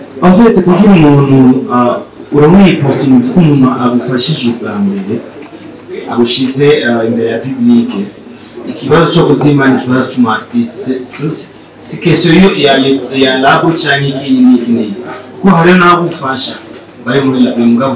en fait kugira umuntu ah, uramuha opportunity ko umuntu agufashije ubwa mbere agushize ah, imbere ya publique ikibazo cyo kuzima ni ikibazo cy'umartiste si question yo ya ya labo cyangwa iki n'iki n'iki kuko hariho n'abufasha bari muri labe mugabo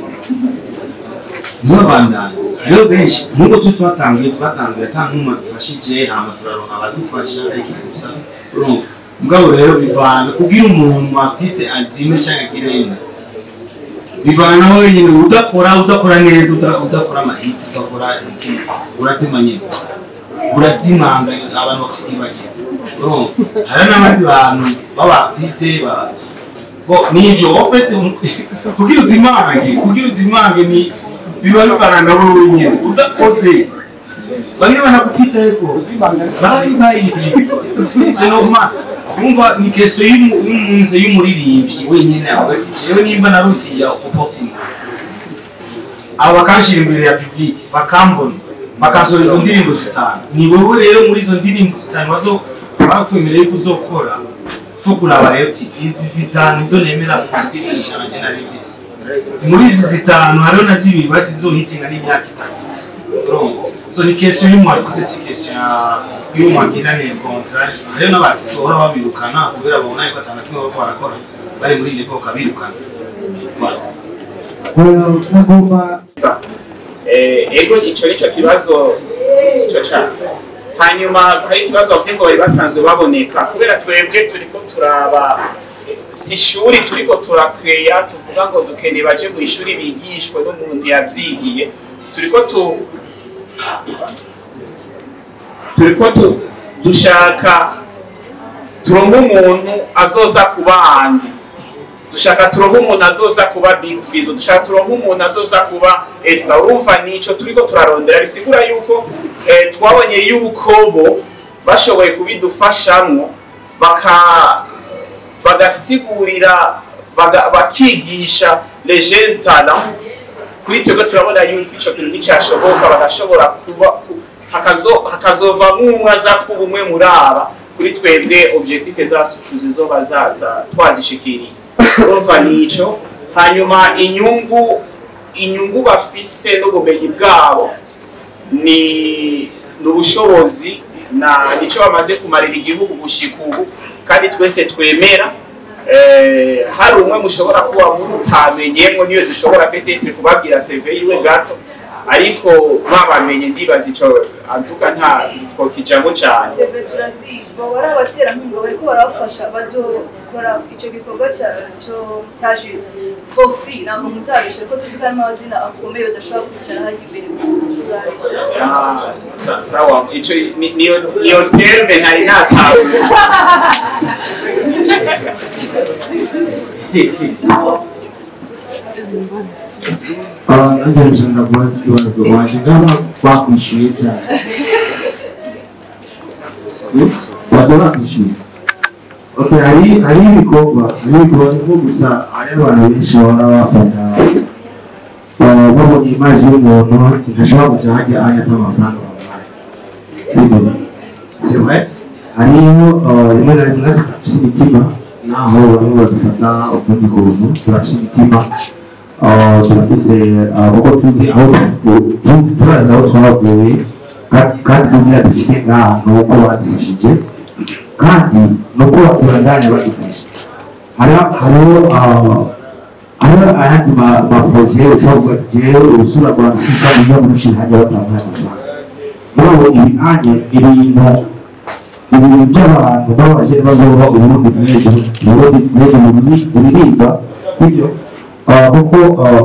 ntibabandane hariho benshi nk'uko turi twatangiye twatangiye ata nk'umwe adufashije hama turaronka abadufasha ariko gusa urumva mugabo rero bivana kubwira umuntu artiste azime cyangwa agire yenda bivana wenyine udakora udakora neza uda- udakora amahiti udakora iki urazima nyine urazimanga abantu bakakibagira urumva hari n'abandi bantu b'abartiste ba bo nivyo ofete kugira uzimange kugira uzimange ni biba bivana na wowe wenyine udakoze bamwe banakupitaeko bari bayiriye c'est normal umva ni keso y'umunze y'umuririmbyi wenyine avuga ati jewe nimba narusi ya opportunity abo bakanshira imbere ya public bakambona bakasohora izo ndirimbo zitanu ni wowe rero muri izo ndirimbo zitanu bazo bakwemereye ko uzokora fo kuraba rero uti izi zitanu nizo nemera ku ndirimbo ijana jye narivise muri izi zitanu hariho na zibiri bazizohitinga n'imyaka itatu urumva so ni question y'umwartiste si question ya- y'umwagiraniye contrat hariho n'abartiste bahora babirukana kubera babona yuko atana kimwe bariko barakora bari muri ile koka birukana Voilà. nagomba Eh, ego ico nico kibazo ico cyane hanyuma hari ikibazo bavuze ngo bari basanzwe baboneka kubera twebwe turiko turaba si ishuri turiko turakeya tuvuga ngo dukeneye baje mu ishuri bigishwe n'umuntu yavyigiye turiko tu turiko tu dushaka turonke umuntu azoza ku bandi dushaka turonke umuntu azoza kuba big fizo dushaka turonke umuntu azoza kuba esta urumva nico turiko turarondera bisigura yuko eh, twabonye yuko bo bashoboye kubidufashamwo baka bagasigurira baga, bakigisha les jeunes talents kuri twebwe turabona yuko ico kintu nticyashoboka bagashobora kuba ku- hakazo- hakazovamwo umwe aza kuba umwe muri aba kuri twebwe objectif zacu zizoba zaza twazishikiriye urumva nico hanyuma inyungu inyungu bafise n'ubumenyi bwabo ni ni ubushobozi na nico bamaze kumarira igihugu gushika ubu kandi twese twemera eh, hari umwe mushobora kuba mutamenyemwo niyo dushobora petetre kubabwira CV yiwe gato ariko mwabamenye ndibaza ico antuka nta twokijamo cane seve turazizi baba ari abaterankunga bariko barabafasha bazokora ico gikorwa ca- co- ca jure for free ntabwo muzabishe ko tuzi ko harimo amazina akomeye badashobora kwicara hajya imbere muzabishe Ah, sa- sawa ico ni- niyo niyo terme ntari natahuye nanjye nshaka kubaza ikibazo waje ngaba bakwishyuye cyane waje bakwishyuye Okay, hari hari ibikorwa hari ibikorwa nko gusa hari abantu benshi bahora bafata uh, babonye imaji y'umuntu ntashobora kujya hajya hajya amafaranga bamuhaye sibyo c'est vrai hariho uh, rimwe na rimwe turafise imitima naho bamwe badufata ukundi kuntu turafise imitima uh, turafise uh, uko tuzi aho tu- tu- turazi aho twavuye ka- kandi kugira dushike ngaha ni uko badufashije kandi ni uko batubandanya badufasha hariho hariho uh, hariho ayandi ma- maproje ushobora kuvuga ati jewe urusura rwa nsika niyo murusha hajya batanga amafaranga murabo ibihanye ibintu ibintu by'abantu babaje bazoba uburundi bw'ejo uburundi bw'ejo buri- buririmba bityo ah, kuko ah,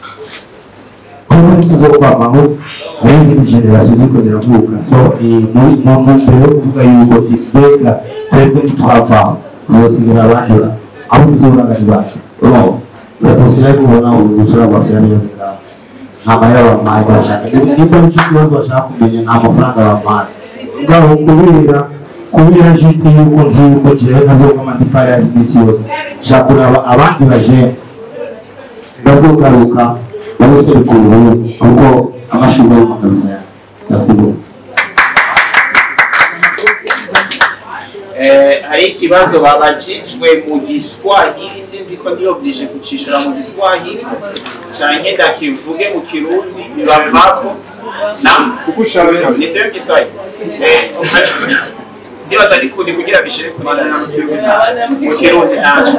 kuba tuzokwamaho hari izindi generasiyo ziriko ziravuka so ni muri mu ntumbero yo kuvuga yuko mbega twebwe ntitwavaho tuzosigara abandi ba- abo tuzobagani bacu urumva c'est possible ko ubona urusura rwa neza ngaho nta mahera bampaye bashaka nimba nicyo kibazo bashaka kumenya nta mafaranga bampaye ngaho kubera kubera juste yuko nzi yuko jewe ntazoka amadifari yazi iminsi yose nshaka kuraba abandi bajene bazogaruka bose ku Burundi kuko amashuri yo kabisa yasigo Eh, hari ikibazo babajijwe mu giswahili sinzi ko ndi oblige kucishura mu giswahili canke ndakivuge mu kirundi bibavako na kuko ushaka niseme kiswahili Eh, ndibaza ndikundi kugira bishire kuri mu kirundi naco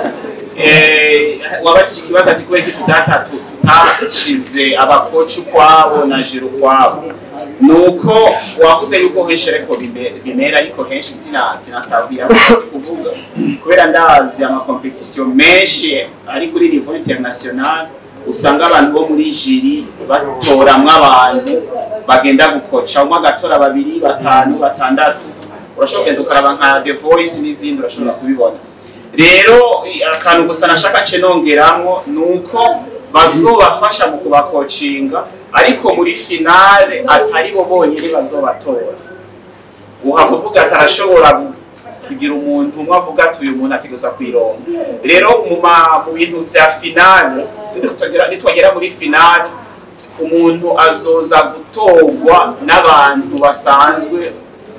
Eh, wabajije ikibazo ati kubera iki tudata tutashize abakoci ukwabo na jiro ukwabo nuko wavuze yuko henshi ariko bime- bimera ariko henshi sina sinatabwira amaze kuvuga kubera ndazi amakompetisiyo menshi ari kuri niveau international usanga abantu bo muri jiri batoramwo abantu bagenda gukoca umwe agatora babiri batanu batandatu urashobora kugenda ukaraba nka the voice n'izindi urashobora kubibona rero i- akantu gusa nashaka ce nongeramwo ni uko bazobafasha mu kubakocinga ariko muri finale atari bo bonyine bazobatora uhava uvuga ati arashobora gu- kugira umuntu umwe avuga ati uyu muntu ategereza kwironga rero mu ma- mu bintu vya finale nitwagera- nitwagera muri finale umuntu azoza gutorwa n'abantu basanzwe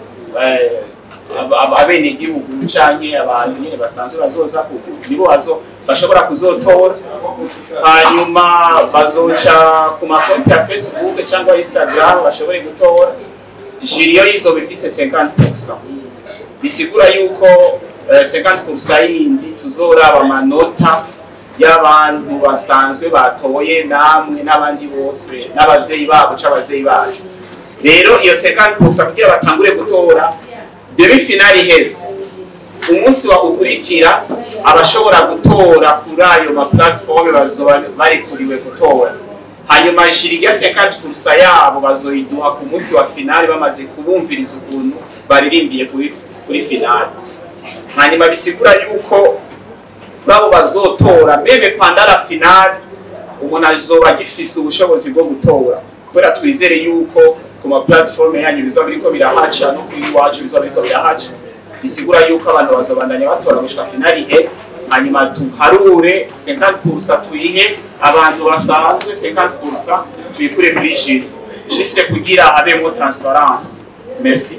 eh, aba- aba- abenegihugu canke abantu nyene basanzwe bazoza ku- nibo bazo bashobora kuzotora hanyuma bazoca ku makonti ya facebook cyangwa instagram bashobore gutora jiriyo izoba ifise 50% bisigura yuko eh, 50% yindi tuzoraba amanota y'abantu basanzwe batoye namwe n'abandi bose n'abavyeyi babo c'abavyeyi bacu rero iyo 50% kugira batangure gutora demi finale iheze umunsi wa ukurikira abashobora gutora kuri ayo ma platform bazoba barikuriwe gutora hanyuma jiri rya 50% yabo bazoyiduha ku munsi wa finale bamaze kubumviriza ukuntu baririmbiye kuri, kuri finale hanyuma bisigura yuko kuri abo bazotora meme pendant la finale umuntu azoba agifise ubushobozi bwo gutora kubera twizere yuko ku ma platform yanyu bizoba biriko birahaca no kuri iwacu bizoba biriko birahaca bisigura yuko abantu bazobandanya batora gushika finale ihe hanyuma tuharure 50% tuyihe abantu basanzwe 50% tuyikure kuri jiri juste kugira habemo transparence merci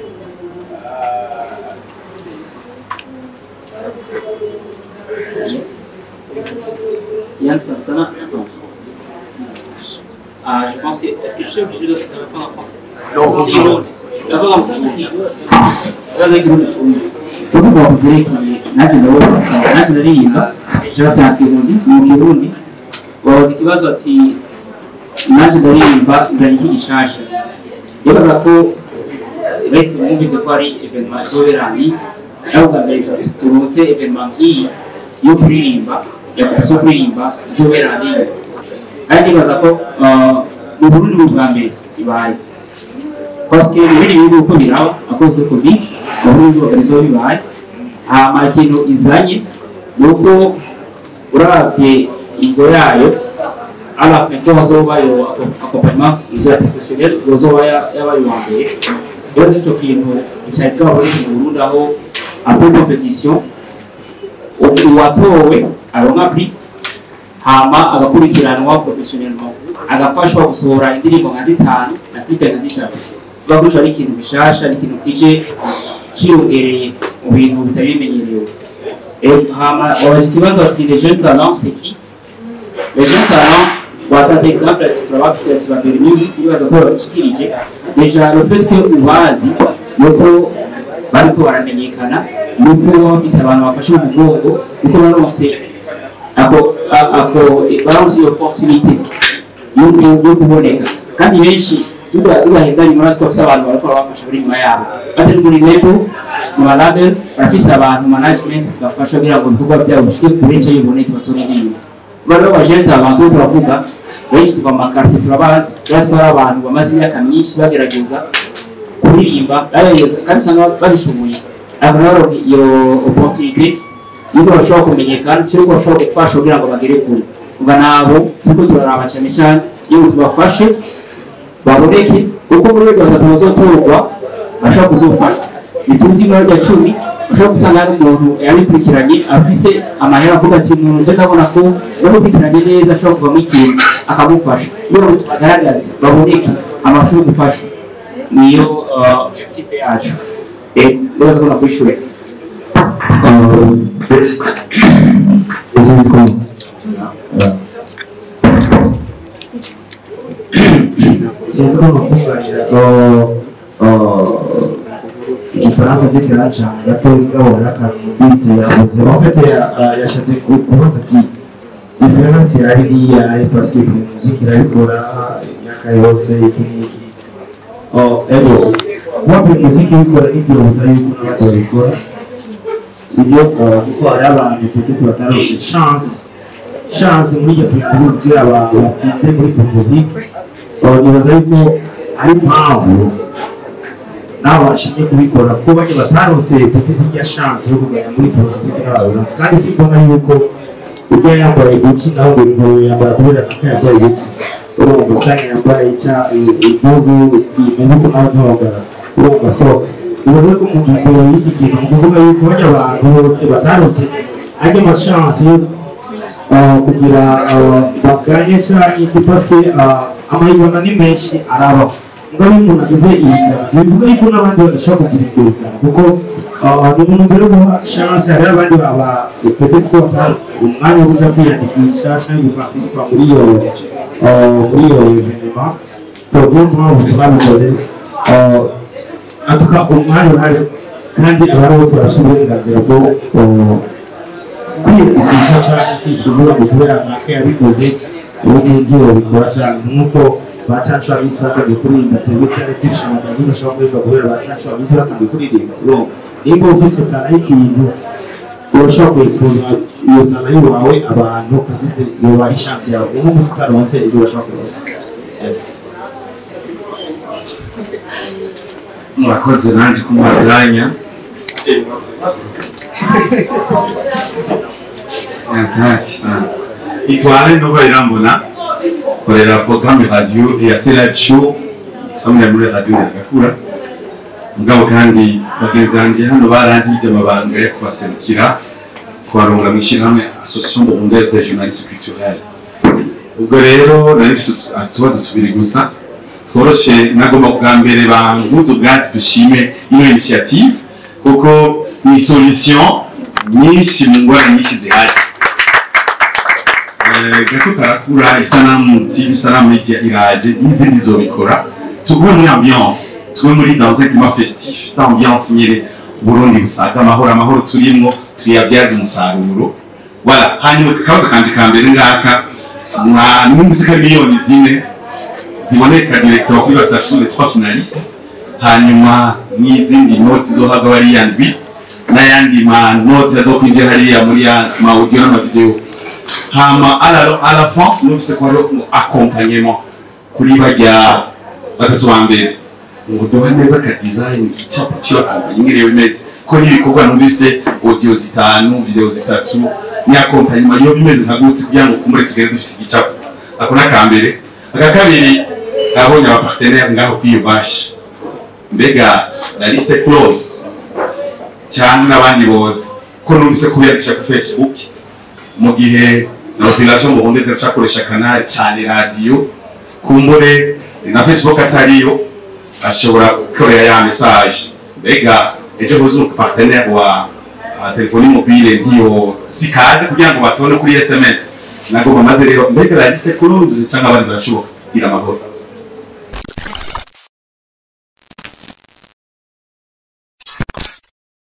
Yann Santana, attends. Ah, je pense que. Est-ce que je suis obligé de répondre en français Non, Kirundi. D'abord en Kirundi. Ibibazo y'ikirundi cyumve. Tuvuga ku byerekeye nanjye ndabona nanjye ndaririmba ikibazo cya Kirundi mu Kirundi wabaza ikibazo ati nanjye ndaririmba izanye iki gishasha ndibaza ko wese mwumvise ko hari evenema izoberanye nawe bwa mbere turonse evenema nk'iyi yo kuririmba ya komisiyo kuririmba izoberanye kandi ndibaza ko ah, mu Burundi mu bwa mbere ibaye parce que ibindi bihugu uko biraba akozwe covid abarundi bagarizo bibaye hama ikintu izanye ni uko uravye inzo yayo ala fin ko hazobayo accompagnement inzo ya professionnel yozoba ya- yabaye uwa mbere rero ico kintu icari bw'abarundi mu Burundi aho après compétition u- uwatowe aronka prix hama agakurikiranwa professionnellement agafashwa gusohora indirimbo nka zitanu na clipe nka zitatu baguca ari ikintu bishasha ari ikintu kije ciyongereye mu bintu bitari bimenyerewe Eh, hama wabaje ikibazo ati les jeunes talents c'est qui les jeunes talents watanze exemple ati turabafise ati babiri music ibibazo ko babishikirije deja le fait que ubazi nuko bariko baramenyekana nuko baba bafise abantu bafashe mu mugongo kuko baronse ako a- ako baronse iyo opportunité yo ku- yo kuboneka kandi benshi tubahendanye muri asiko bafise abantu bariko barabafasha buri nyuma yabo batari muri label mu malabel barafise abantu management bafasha kugira ngo ibikorwa byabo bishike kure nce biboneke basore indirimbo bano bajenti abantu bo turavuga benshi tuva mu makarite turabazi turazi ko hari abantu bamaze imyaka myinshi bagerageza kuririmba bagerageza kandi usanga babishoboye abo nabo baronka iyo opportunité yuko bashobora kumenyekana cyangwa bashobora gufasha kugira ngo bagere kure uba nabo turiko turaraba cyane cyane iyo tubafashe baboneke kuko muri rwego batatu bazotorwa bashobora kuzofashwa ntituzi ibara rya cumi bashobora gusanga hari umuntu yabikurikiranye afise amahera avuga ati umuntu nje ndabona ko yamukurikiranye neza ashobora kuvamo ikintu akamufasha iyo bagaragaza baboneke amashuri yo gufasha niyo uh, objectif yacu Eh, ndibaza ko nakwishura this this is cool. Yeah. sinzi ko nakunganira ko igifaransa cye kiracana gato gahora akantu bise yavuze bafite yashatse kubaza ati diferansi yari niyahe paske muziki irabikora imyaka yose iki n'iki ego wapi muziki bikora n'igihe gusa yuko n'abandi babikora ibyo kuko hari abantu peut-être batarose chance chance muri iryo pintu kugira abantu batsinze muri muziki nibaza yuko ari impamvu nawe bashimye kubikora kuko bajya bataronse peut-être irya chance yo kuganya muri muziki n'abaronse kandi si mbona yuko ujya yambaye guki nawe ngo ngo yambara kubera naka yambaye guki urumva cyangwa yambaye icya impuzu imeze uko nawe ntoga urumva so nibaza ko mu ngingo y'iki kintu ni ukuvuga yuko bajya abantu bose bataronse ajya amashance yo uh, kugira uh, baganye cyangwa iki paske amahirwe ni menshi arabaho ngo iyo umuntu ageze iyi ngano bivuga yuko n'abandi badashobora kugira ibyo bingano kuko ni umuntu mbere yo guha chance hariho abandi baba pete ko bataronse umwanya wo kuja kwiyandikisha cyangwa guparticipa muri iyo uh, muri iyo evenema so niyo mpamvu twabikoze uh, atuka umwanya uhari kandi abantu bose barashyira uburenganzira bwo uh, kwiyandikisha cyangwa kwisubiza ngo kubera nkaka yabikoze ubu ngibyo babikora cyane nk'uko bacacu abisi batangiye kuririmba tubuka ibyishimo byawe bidashobora kuririmba kubera bacacu abisi batangiye kuririmba urumva nimba ufise tara y'ikintu urashobora kuexposa iyo tara yawe abantu kandi yoba ari chance yawe niyo mpamvu utaronse ibyo urashobora kuronka murakoze nanjye kumwaganya itware nova irambona korera programme radio ya seradio isamira muri radio ya gakura mugabo kandi bagenzi banjye hano barangije amabanga yo kubaserukira kubaronga mu ishyirahamwe association burundaise des journalistes culturels ubwo rero nari mfise utubazo tubiri gusa tworoshe nagomba bwa mbere banguze ubwatsi dushime ino initiative kuko ni solution nyinshi mu ngwara nyinshi zihari Eh, gato karakura isanamu tv isanamu media iraje n'izindi zobikora tugume muri ambiance tugume muri dans un climat festif d'ambiance nyene burundi busaga amahoro amahoro turimwo tuyabyaza umusaruro voilà hanyuma akabazo kanje ka mbere ngaka mwa numvise ko ari miliyoni zine ziboneka directeur kuri batatu les trois finalistes hanyuma n'izindi noti zohabwa bariya ndwi n'ayandi ma noti azokwinjira hariya muri ya ma audio n'amavideo hama à la, à la fin numvise ko hariho accompagnement kuri bajya batatu ba mbere ngo duha neza ka design icyapa cy'akompanyi nk'iriyo bimeze ko n'ibikorwa numvise audio zitanu video zitatu ni accompagnement yo bimeze nka gutse kugira ngo kumure tugere dufise igicapo ako n'akambere aka kabiri abonye abapartenaire ngaho kwiyubasha mbega la liste close cyangwa n'abandi bozi ko numvise kubiyandikisha ku facebook mu gihe na population burundaise acakoresha kanali cyane radio kumbure na facebook atariyo ashobora gukorera ya message mbega ejo buzi umu partenaire wa wa telefoni mobile ntiyo sikaze kugira ngo batone kuri sms nagomba maze rero mbega la liste close cyangwa abandi barashoboka gira amahoro